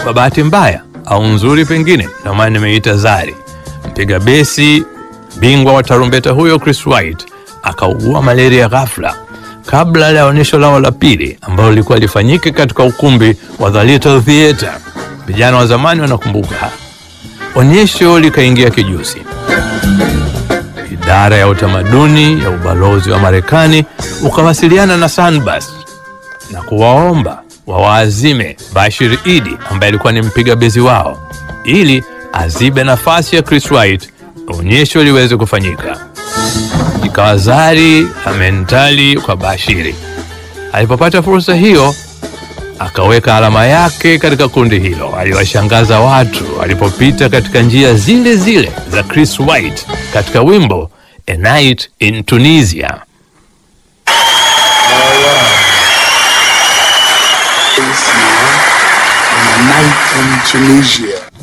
kwa bahati mbaya au nzuri pengine, ndio maana nimeita Zari. Mpiga besi bingwa wa tarumbeta huyo Chris White akaugua malaria ghafla kabla ya onyesho lao la pili ambalo lilikuwa lifanyike katika ukumbi wa The Little Theatre. Vijana wa zamani wanakumbuka. Onyesho likaingia kijusi. Idara ya utamaduni ya ubalozi wa Marekani ukawasiliana na Sunbus na kuwaomba wawaazime Bashir Idi ambaye alikuwa ni mpiga bezi wao ili azibe nafasi ya Chris White onyesho liweze kufanyika. Ikawa Zari amentali kwa Bashiri. Alipopata fursa hiyo, akaweka alama yake katika kundi hilo. Aliwashangaza watu alipopita katika njia zile zile za Chris White katika wimbo A Night in Tunisia. This now on a night in Tunisia.